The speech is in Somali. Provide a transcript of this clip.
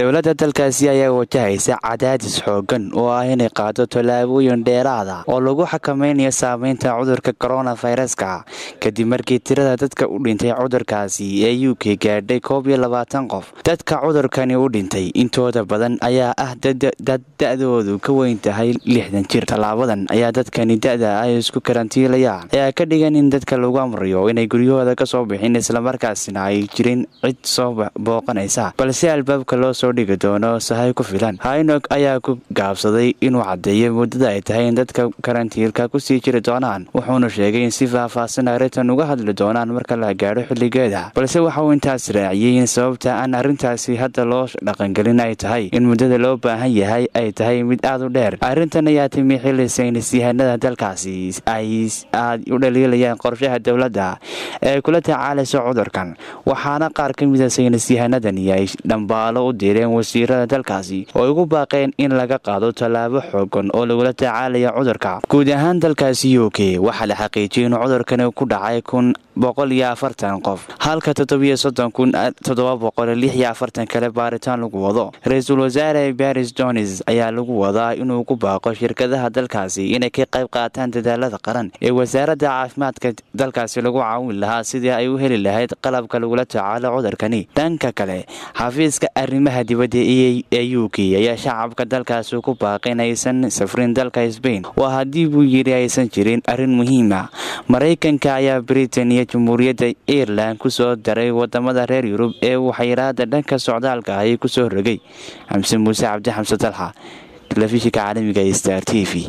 dowladda dalkaasi ayaa wajahaysa cadaadis xoogan oo ah inay qaado tallaabooyin dheeraada oo lagu xakameynayo saameynta cudurka koronaviruska kadib markii tirada dadka u dhintay cudurkaasi ee u k gaadhay koob iyo labaatan qof dadka cudurkani u dhintay intooda badan ayaa ah dad da-doodu ka weyn tahay lixdan jir tallaabadan ayaa dadkani da-da ay isku karantiilayaan ayaa ka dhigan in dadka lagu amriyo inay guryahooda ka soo bixin islamarkaasina ay jirin cid soo booqanaysa balse albaabka loo soo dhigi doono sahay ku filan hainog ayaa ku gaabsaday inuu caddeeyo muddada ay tahay in dadka karantiilka kusii jiri doonaan wuxuuna sheegay in si faahfaahsan arrintan uga hadli doonaan marka la gaadho xilligeeda balse waxa uu intaas raaciyey in sababta aan arrintaasi hadda loo dhaqangelin ay tahay in muddada loo baahan yahay ay tahay mid aada u dheer arrintan ayaa timi xilli saynisyahanada dalkaasi ay aad u dhaliilayaan qorshaha dowladda ee kula tacaalayso cudurkan waxaana qaar ka mida saynisyahanadani ay dhambaalo u direen wasiirada dalkaasi oo ugu baaqeen in laga qaado tallaabo xoogan oo lagula tacaalaya cudurka guud ahaan dalkaasi u k waxaa la xaqiijiyay inuu cudurkani ku dhacay kun boqol iyo afartan qof halka toddobiyo soddon kun toddoba boqol lix iyo afartan kale baaritaan lagu wado ra-iisul wasaare baris jones ayaa lagu wadaa inuu ku baaqo shirkadaha dalkaasi inay ka qayb qaataan dadaalada qaran ee wasaaradda caafimaadka dalkaasi lagu caawin lahaa sidii ay u heli lahayd qalabka lagula tacaalo cudurkani dhanka kale xafiiska arrimaha dibadda ee u k ayaa shacabka dalkaasi ku baaqay in aysan safrin dalka sbain waa haddii buu yidhi aysan jirin arrin muhiima maraykanka ayaa britain iyo jamhuuriyadda ireland ku soo daray wadamada reer yurub ee uu xayiraada dhanka socdaalka ahi kusoo rogay xamse muuse cabdi xamse dalxa telefishinka caalamiga star t v